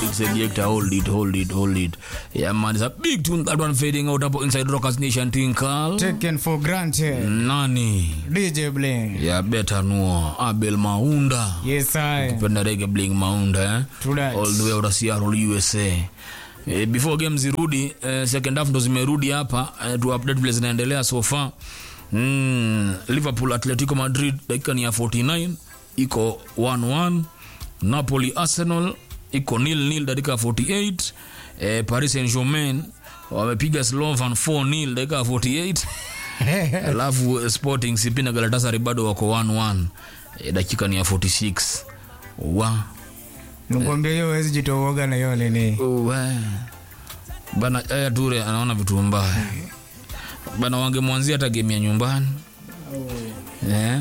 it, selector. Hold it, hold it, hold it. Yeah, man, it's a big tune. That one fading out up inside Rockers Nation Tinkal. Taken for granted. Nani? DJ Bling. Yeah, better know. Abel Maunda. Yes, I. Penda reggae Bling Maunda, eh? True that. all the way out of Seattle USA. Eh, before game zirudi eh, second half ndo zimerudi hapa eh, tu update vile zinaendelea so far mm, Liverpool Atletico Madrid dakika ni ya 49 iko 1-1 Napoli Arsenal iko nil nil dakika ya 48 eh, Paris Saint-Germain wamepiga Slovan 4-0 dakika ya 48 alafu eh, Sporting CP na Galatasaray bado wako 1-1 eh, dakika ni ya 46 wa Nikwambia hiyo huwezi jitooga na hiyo nini. Uwe. bana aya ture anaona vitu mbaya bana wangemwanzia hata game ya nyumbani eh?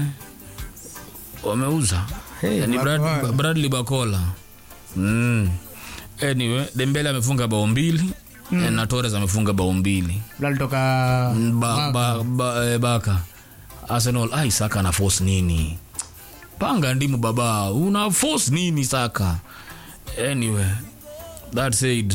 wameuza Hey, ni Brad, Bakola. bradley bakola mm. anyway dembele amefunga bao mbili mm. na torres amefunga bao mbili Lalitoka ba, ba, ba, eh, baka arsenal ai saka na force nini panga ndimu baba una force nini saka anyway that said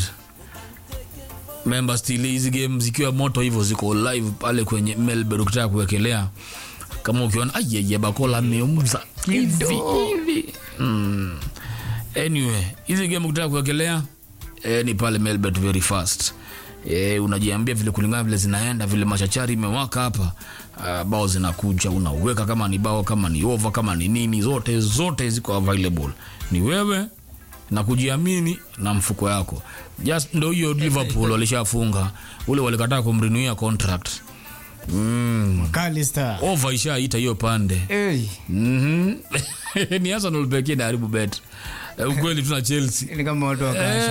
member still hizi game zikiwa moto hivyo ziko live pale kwenye melbourne ukitaka kuwekelea kama ukiona ayeye bakola ameuza hivi hivi mm. anyway hizi game ukitaka kuwekelea eh, ni pale melbourne very fast eh, unajiambia vile kulingana vile zinaenda vile machachari imewaka hapa uh, bao zinakuja unaweka kama ni bao kama ni over kama ni nini zote zote ziko available ni wewe na kujiamini na mfuko yako just ndo hiyo liverpool walishafunga ule walikataa kumrinuia contract mm. Kalista. over ishaita hiyo pande Hey, mm ni arsenal pekee naharibu bet Eh, ukweli tuna chelsea ni kama watu wakasha.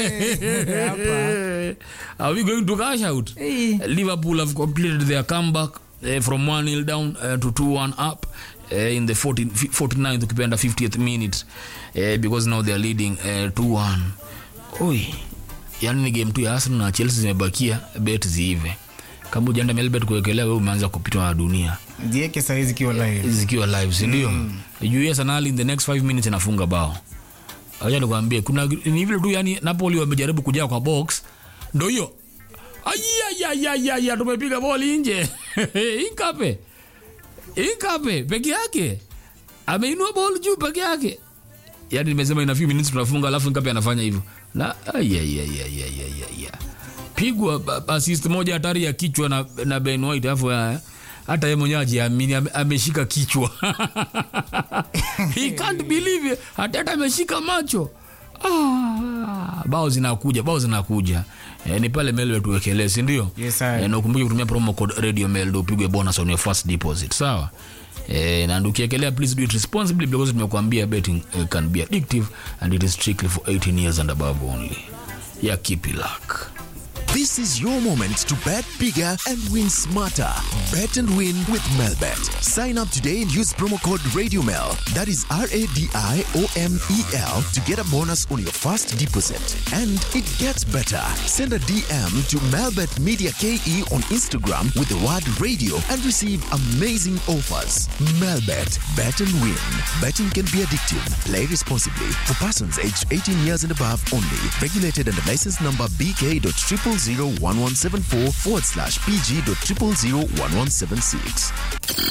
Hapa. Are we going to cash out? Hey. Liverpool have completed their comeback uh, from 1 0 down uh, to 2 1 up uh, in the 14, 49th ukipenda 50th minute uh, because now they are leading uh, 2 1. Oi, yani ni game tu ya Arsenal na Chelsea zimebakia bet ziive. Kama ujaenda Melbet kuwekelea wewe umeanza kupitwa na dunia Zieke saizi zikiwa live. zikiwa live si ndio? Mm. Juu Arsenal in the next 5 minutes inafunga bao. Acha nikwambie kuna ni vile tu yani Napoli wamejaribu kujaa kwa box ndio hiyo. Ayayayaya tumepiga boli nje. Inkape. Inkape peke yake. Ameinua ball juu peke yake. Yaani nimesema ina few minutes tunafunga alafu Inkape anafanya hivyo. Na ayayayayaya. Pigwa ba- assist moja hatari ya kichwa na, na Ben White alafu ya- hata yeye mwenyewe ajiamini ame- ameshika kichwa he can't believe it. hata hata ameshika macho ah, bao zinakuja bao zinakuja eh, ni pale mel tuwekelee si ndio Yes, sir. eh, na ukumbuke kutumia promo code radio mail ndio upigwe bonus on your first deposit sawa Eh, na ukiekelea please do it responsibly because tumekuambia betting eh, can be addictive and it is strictly for 18 years and above only ya keep it luck This is your moment to bet bigger and win smarter. Bet and win with Melbet. Sign up today and use promo code RadioMel. That is R A D I O M E L to get a bonus on your first deposit. And it gets better. Send a DM to Melbet Media KE on Instagram with the word radio and receive amazing offers. Melbet. Bet and win. Betting can be addictive. Play responsibly. For persons aged 18 years and above only. Regulated under license number BK.0001174 forward slash PG.0001176.